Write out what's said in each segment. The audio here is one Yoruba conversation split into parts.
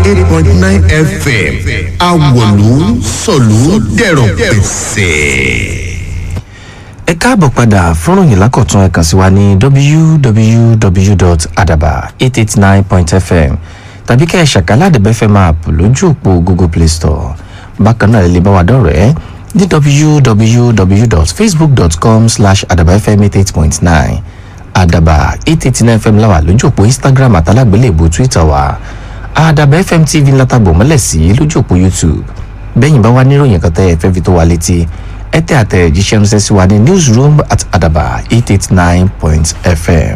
eight point nine fm awolu sọ̀lú dẹ̀rọ̀ pẹ̀sẹ̀. ẹ káàbọ̀ padà fọ́nrán yìí lákọ̀tún ẹ kàn sí wa ní www.adaba889.fm tàbí kẹ́ ẹ ṣàkálà àdẹ̀bẹ́fẹ́ app lójú òpó google play store bákan náà ẹ lè bá wa dọ̀rẹ́ ní www.facebook.com slash adabafm88.9 adaba 889 fm láwà lójú òpó instagram àtàlágbélébùú twitter wa adaba fm tv látàgbò mọ́lẹ̀ sí lójú òpó youtube bẹ́yìn bá wá níròyìn kan tẹ́ ẹ fẹ́ fi tó wa létí ẹ tẹ́ àtẹ̀jíṣẹ́ ránṣẹ́ sí wa ní newsroom at adaba 889.fm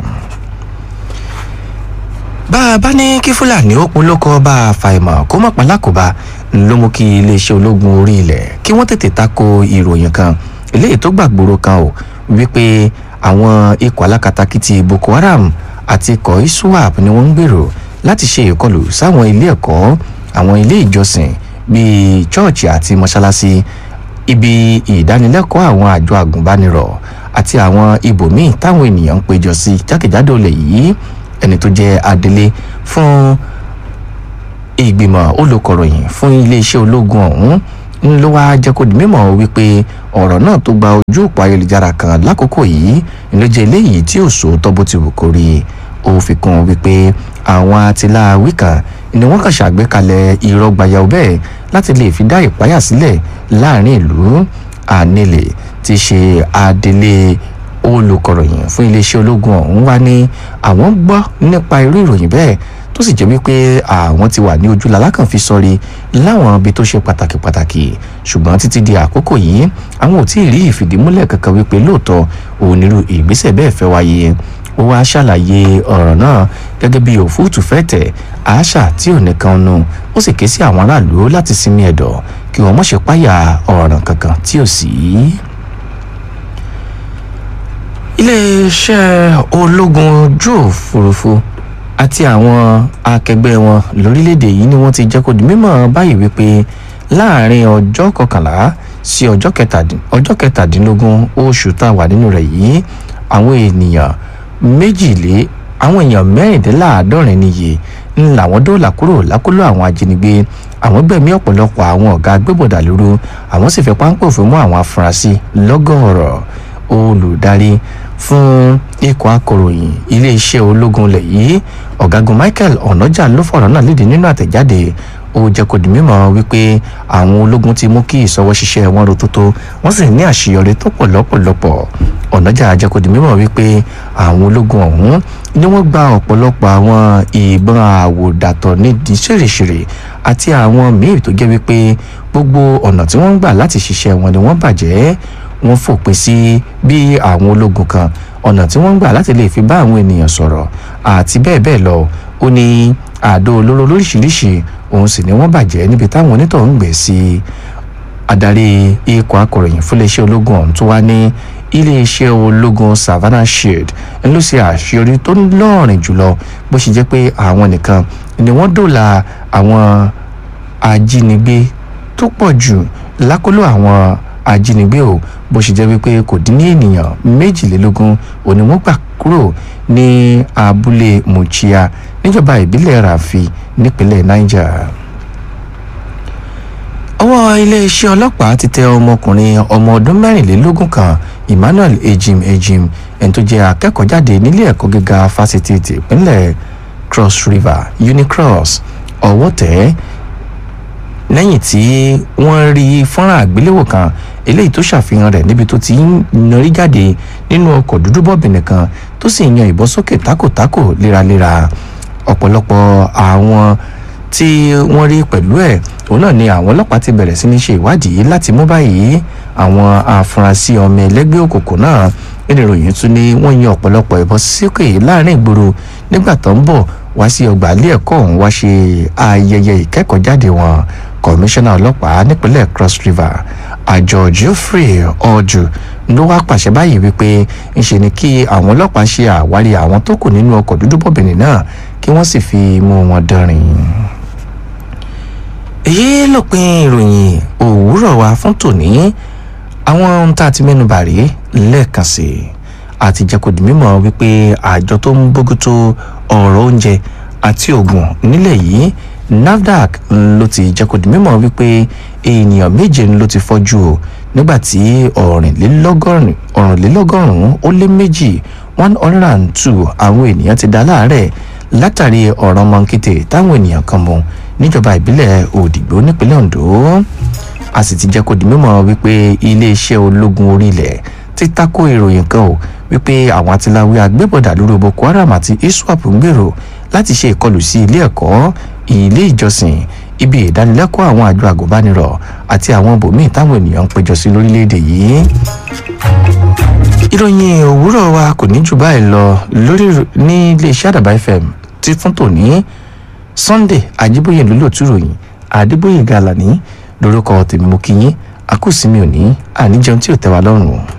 bá a bá ní kí fúlàní ó polókọ bá a fàìmọ̀ kó mọ̀ pálákòbá ló mú kí iléeṣẹ́ ológun orí ilẹ̀ kí wọ́n tètè tako ìròyìn kan eléyìí tó gbàgbóró kan ò wípé àwọn ikọ̀ alákatakítí boko haram àti ikọ̀ iswap ni wọ́n ń gbèrò láti ṣe ìkọlù sáwọn ilé ẹ̀kọ́ àwọn ilé ìjọsìn bíi chọ́ọ̀chì àti mọ́ṣáláṣí ibi ìdánilẹ́kọ̀ọ́ àwọn àjọ àgùnbánirọ̀ àti àwọn ibòmíì táwọn ènìyàn ń péjọ sí jákèjádò ilẹ̀ yìí ẹni tó jẹ́ adelé fún ìgbìmọ̀ olùkọ̀ròyìn fún iléeṣẹ́ ológun ọ̀hún ń ló wá jẹ́ kó di mímọ̀ wípé ọ̀rọ̀ náà tó gba ojú òpó ayélujára kan lákòókò yìí ló jẹ́ eléyìí tí ò sòótọ́ bó ti wù kó rí ó fi kún un wípé àwọn atiláwí kan ni wọ́n kàn ṣàgbékalẹ̀ irọ́ gbayau bẹ́ẹ̀ láti lè fi dá ìpáyà sílẹ̀ láàrin ìlú ànílè ti ṣe adelé olùkọ̀ròyìn fún iléeṣẹ́ ológun ọ̀hún wá ní àwọn gbọ́ nípa irú ìròyìn bẹ́ẹ̀ tó sì jẹ́ wípé àwọn ti wà ní ojú lalákàn fi sọrí láwọn ibi tó ṣe pàtàkì pàtàkì ṣùgbọ́n títí di àkókò yìí àwọn ò tí ì rí ìfìdímúlẹ̀ kankan wípé lóòótọ́ onírú ìgbésẹ̀ bẹ́ẹ̀ fẹ́ wáyé ó wá ṣàlàyé ọ̀rọ̀ náà gẹ́gẹ́ bí òfúùtù fẹ́ tẹ̀ àáṣà tí ò nìkan nu ó sì ké sí àwọn aráàlú láti sinmi ẹ̀dọ̀ kí wọ́n mọ̀ ṣe páyà ọ̀ràn kankan tí ò sí iléeṣẹ́ ológun ojú òfurufú àti àwọn akẹgbẹ́ wọn lórílẹ̀‐èdè yìí ni wọ́n ti jẹ́ kó di mímọ̀ báyìí wípé láàrin ọjọ́ kọkànlá sí ọjọ́ kẹtàdínlógún oṣù tá a wà nínú rẹ̀ yìí àwọn ènìyàn méjìlé àwọn èèyàn mẹ́rìndínláàádọ́rin níye ń làwọn dóòlà kúrò lákòlò àwọn ajínigbé àwọn gbẹ̀mí ọ̀pọ̀lọpọ̀ àwọn ọ̀gá agbébọ̀dà lóru àwọn sì fẹ́ páńpẹ́ òfin mú àwọn afurasí lọ́gọ́ọ̀rọ̀ olùdarí fún ikọ̀ akọ̀ròyìn iléeṣẹ́ ológun ilẹ̀ yìí ọ̀gágun michael ọ̀nàjà ló fọ̀rọ̀ náà léde nínú àtẹ̀jáde ó jẹ́ kó di mímọ̀ wípé àwọn ológun ti mú kí ìsọwọ́ ṣiṣẹ́ wọn rotótó wọ́n sì ní àṣeyọrí tó pọ̀ lọ́pọ̀lọpọ̀ ọ̀nàjà jẹ́ kó di mímọ̀ wípé àwọn ológun ọ̀hún ni wọ́n gba ọ̀pọ̀lọpọ̀ àwọn ìbọn àwòdàtọ̀ nídìí ṣèrèṣèrè àti àwọn míì tó jẹ́ wípé gbogbo ọ̀nà tí wọ́n ń gbà láti ṣiṣẹ́ wọn ni wọ́n bàjẹ́ wọ́n fòpin sí bí àwọn ológun kan ọ̀nà tí wọ́n ń gbà láti lè fi bá àwọn ènìyàn sọ̀rọ̀ àti bẹ́ẹ̀ bẹ́ẹ̀ lọ ó ní àdó olóró lóríṣiríṣi òun sì ni wọ́n bàjẹ́ níbi táwọn onítọ̀ ń gbé sí adarí ikọ̀ akọ̀ròyìn fúnléeṣẹ́ ológun ọ̀hún tó wá ní iléeṣẹ́ ológun savannah shield ń ló ṣe àṣeyọrí tó lọ́ọ̀rìn jùlọ bó ṣe jẹ́ pé àwọn nìkan ni wọ́n dòla àwọn ajínigbé tó pọ̀ jù lákòlò àwọn ajínigbé o bó ṣe jẹ́ wípé kò dín ní ènìyàn méjìlélógún òní wọ́n gbà kúrò ní abúlé muchia níjọba ìbílẹ̀ rafi nípínlẹ̀ niger ọwọ́ iléeṣẹ́ ọlọ́pàá ti tẹ ọmọkùnrin ọmọ ọdún mẹ́rìnlélógún kan emmanuel ejim ejim ẹni tó jẹ́ akẹ́kọ̀ọ́jáde nílé ẹ̀kọ́ gíga fásitì tìpínlẹ̀ cross river unicross ọwọ́ tẹ̀ ẹ́ lẹ́yìn tí wọ́n rí fọ́nrán àgbéléwò kan eléyìí tó ṣàfihàn rẹ̀ níbi tó ti ń narí jáde nínú ọkọ̀ dúdú bọ́ọ̀bìnì kan tó sì ń yan ìbọn sókè tákòtákò léraléra ọ̀pọ̀lọpọ̀ àwọn tí wọ́n rí pẹ̀lú ẹ̀ òun náà ni àwọn ọlọ́pàá ti bẹ̀rẹ̀ sí ní ṣe ìwádìí láti mú báyìí àwọn afurasí ọmọ ẹlẹ́gbẹ́ òkùnkùn náà nínú ìròyìn tún ni wọ́n yan ọ̀pọ̀lọpọ̀ ìbọn sókè láàrin ìgboro nígbà tó ń bọ̀ wá sí ọgbà ilé ẹ̀kọ́ ọ̀hún wá ṣe ayẹyẹ ìkẹ́kọ̀ọ́jáde wọn kọmíṣánná ọlọ́pàá nípínlẹ̀ cross river àjọ geoffrey ọjù ló wá pàṣẹ báyìí wípé ńṣe ni kí àwọn ọlọ́pàá ṣe àwárí àwọn tó kù nínú ọkọ̀ dúdú bọ̀bìnrin náà kí wọ́n sì fi mú wọn dánrin. èyí lópin ìròyìn òwúrọ̀ wa fún tòní àwọn ohun tá a ti mẹ́nu bà rí lẹ́ẹ̀kan sí i àti jẹ́ kó di mímọ̀ wípé àjọ tó ń bójútó ọ̀rọ̀ oúnjẹ àti oògùn nílẹ̀ yìí nafdac ló ti jẹ́ kó di mímọ̀ wípé ènìyàn méje ló ti fọ́jú o nígbàtí ọ̀rìnlélọ́gọ́rùn-ún ó lé méjì one hundred and two àwọn ènìyàn ti dá láàárẹ̀ látàrí ọ̀ràn mọ́ńkété táwọn ènìyàn kan mú níjọba ìbílẹ̀ òdìgbò nípínlẹ̀ ondo a sì ti jẹ́ kó di mímọ̀ wípé iléeṣẹ́ ológun orílẹ̀ ti tako ìròyìn kan o wípé àwọn atiláwí agbébọ̀dà lórí boko haram àti iswap ń gbèrò láti ṣe ìkọlù sí ilé ẹ̀kọ́ ilé ìjọsìn ibi ìdánilẹ́kọ̀ọ́ àwọn àjọ àgùnbánirọ̀ àti àwọn bòmíì táwọn ènìyàn ń péjọ sí lórílẹ̀‐èdè yìí ìròyìn òwúrọ̀ wa kò ní jù báyìí lọ lórí ní iléeṣẹ́ àdàbà fm tí fún tòní sunday ajíbóyè lólótú ròyìn àdébóyè gàlàní lórúkọ tèmi mú kí yín àkùsí mi ò ní àníjẹun tí ò tẹ́ wa lọ́rùn.